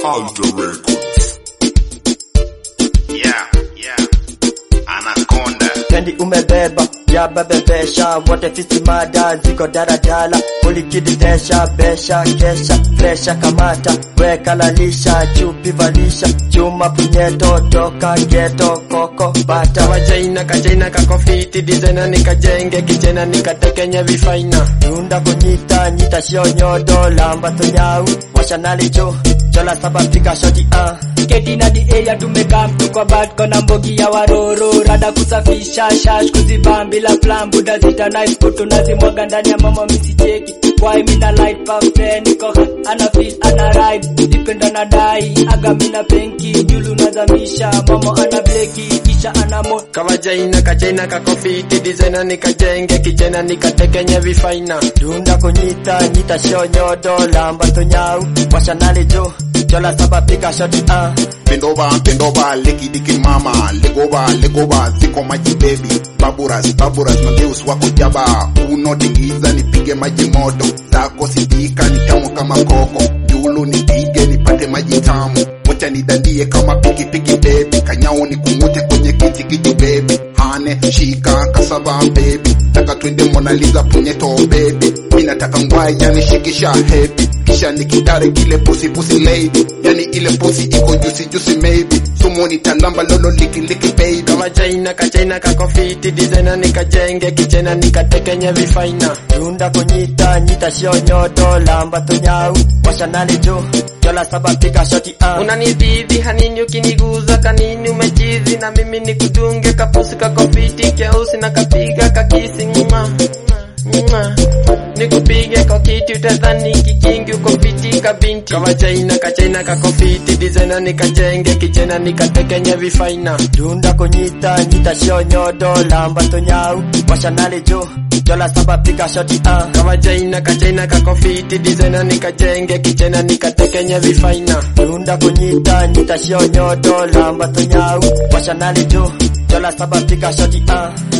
Alter Records. Yeah, yeah. Anaconda. Kendi umebeba ya bebebesha wote fisi mada ziko daradala ulikididesha besha kesha presha kamata weka lalisha chupi valisha chuma punyeto toka geto koko bata wajaina kajaina kakofiti dizena nikajenge kijena nikatekenye vifaina Yunda kunyita nyita shio nyodo lamba tunyau washanali jo chola saba pika shoti ah Keti na di area tumekaa mtuko bat kona mbogi ya waroro rada kusafisha shash kuzibam bila plan buda zita knife kutu nazimwaga ndani ya mama misicheki Why mina light puff eh, niko hot, ana feel ana ride dipenda na dai aga mina penki julu nazamisha mama ana bleki kisha ana mo kawajaina kajaina kakofiti dizena nikajenge kijena nikatekenye vifaina Dunda kunyita nyita shio nyodo lamba tunyau washanali jo chola saba pika shoti ah Bend over, bend over, licky dicky mama. Leg over, leg over, ziko maji baby. Baburas, baburas, mangeus wako jaba. Unotingiza nipige maji moto. Zako sidika ni tamu kama koko. Julu nipige nipate maji tamu. Wacha nidandie kama piki piki baby. Kanyao ni kungute kwenye kiti kiti baby. Hane, shika, kasaba baby. Taka twende Mona Lisa punyeto baby. Mina nataka ngwai yani shikisha happy. Kisha nikitare kile pussy pussy lady. Yani ile pussy iko juicy juicy maybe. Sumo nitalamba lolo liki liki baby. kawajaina kajaina kakofiti dizena nikajenge kijena nikatekenye vifaina Dunda kunyita nyita shio nyodo lamba tunyau washanali jo chola saba pika shoti ah unanidhidhi hanini ukiniguza kanini umechizi na mimi nikudunge kapusi kakofiti keusi na kapiga kakisi nguma nguma nikupige kwa kiti utadhani kikingi uko fiti kabinti kawajaina kajaina kakofiti dizena nikajenge kijena nikatekenye vifaina Dunda kunyita nyita shio nyodo lamba tunyau washanali jo chola saba pika shoti ah kawajaina kajaina kakofiti dizena nikajenge kijena nikatekenye vifaina Dunda kunyita nyita shio nyodo lamba tunyau washanali jo chola saba pika shoti ah